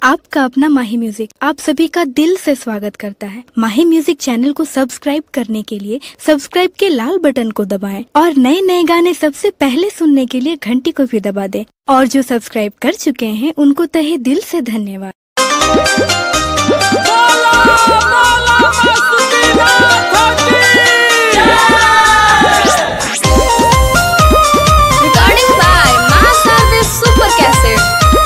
आपका अपना माही म्यूजिक आप सभी का दिल से स्वागत करता है माही म्यूजिक चैनल को सब्सक्राइब करने के लिए सब्सक्राइब के लाल बटन को दबाएं और नए नए गाने सबसे पहले सुनने के लिए घंटी को भी दबा दें और जो सब्सक्राइब कर चुके हैं उनको तहे दिल से धन्यवाद Recording by Mass Service Super Cassette.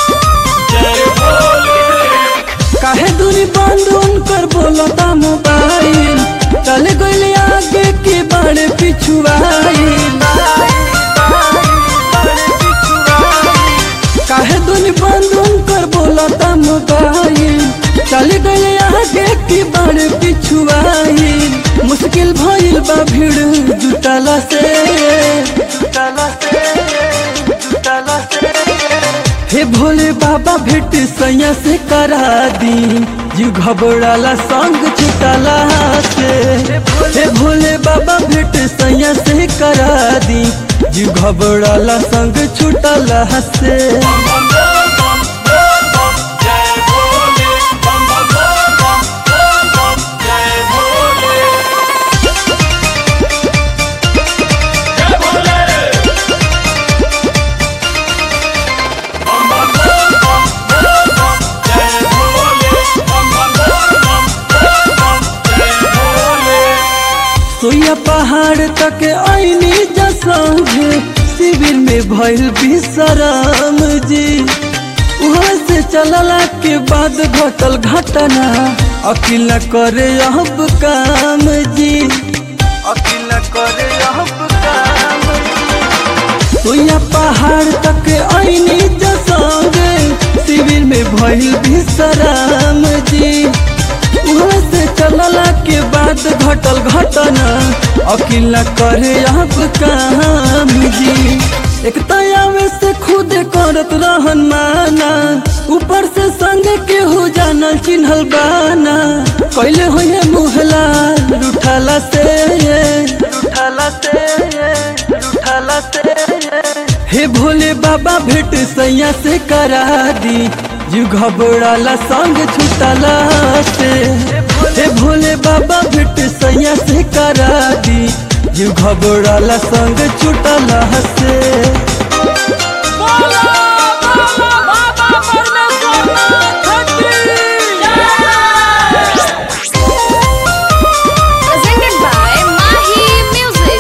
काहे दूरी बंद उनकर बोलता मोबाइल चल गइल आगे के बाड़े पिछुआइल काहे दूरी बंद उनकर बोलता मोबाइल चल गइल आगे के बाड़े पिछुआइल मुश्किल भइल बा भीड़ जुटला से जुटला से जुटला से हे भोले बाबा भेट सैया से करा दी जीव घबराला संग छुटला से हे भोले बाबा भेट सैया से करा दी जीव घबराला संग छुटला से सोया पहाड़ तक आईनी जसंगे शिविर में भइल विश्राम जी वहाँ से चलला के बाद घटल घटना अकिल न करे अब काम जी अकिल न करे अब काम सोया पहाड़ तक आईनी जसंगे शिविर में भइल विश्राम जी वहाँ से चलला के बाद घटल घटना अकिल न करे अब काम जी एक तयावे से खुद करत रहन माना ऊपर से संग के हो जाना चिन्हल बाना कैले होए मुहला रूठला से रूठला से रूठला से हे भोले बाबा भेट सैया से करा दी जीव घबराला संग छुटला से हे भोले बाबा भेट सैया से करा दी जीव घबराला संग छुटला से Presented by Mahi Music.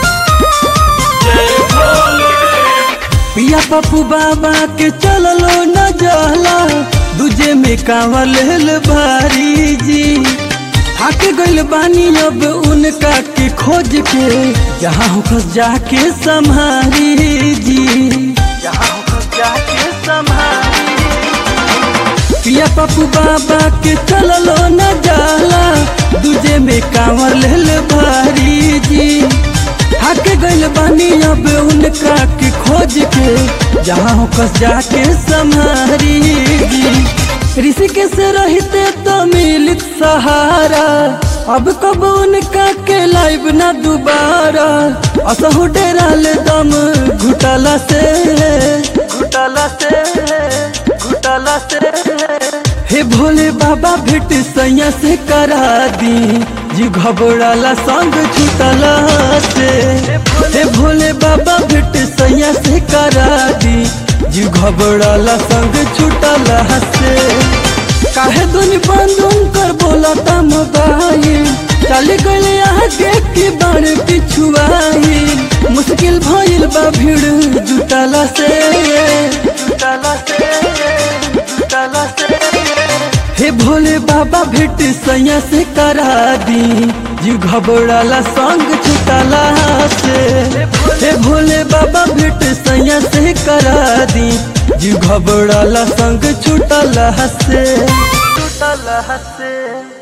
पिया पप्पू बाबा के चललो न जाला दूजे में कांवर लेल भारी जी थक गइल बानी अब उनका के खोज के जहाँ होकर जाके संभारी जी जहाँ होकर जाके संभारी पिया पप्पू बाबा के चललो न जाला दूजे में कांवर लेल भारी जी थक गइल बानी अब उनका के खोज के जहाँ होकर जाके संभारी जी ऋषिके से रहते तो मिलित सहारा अब कब उनका के लाइव ना दोबारा असहु डेरा ले दम घुटला से घुटला से घुटला से हे भोले बाबा भेट सैया से करा दी जी घबराला संग छुटला से हे भोले बाबा भेट सैया से करा दी जी घबराला संग छुटला से काहे दुनी बंदून कर बोलता मोबाइल चल गइल आगे के बार पिछुआई मुश्किल भइल बा भीड़ जुटला से जुटला से जुटला से हे भोले बाबा भेट सैया से करा दी जीव घबराला संग छुटला से हे भोले बाबा भेट सैया से करा दी जीव घबराला संग छुटला से छुटला से